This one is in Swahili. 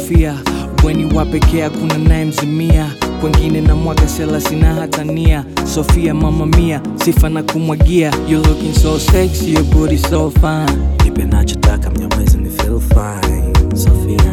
Sofia bweni wa pekee hakuna naye mzimia kwengine na mwaga sela sina hata nia Sofia mama mia sifa na kumwagia you looking so sexy your booty so fine nipe nachotaka mnyamwezi ni feel fine Sofia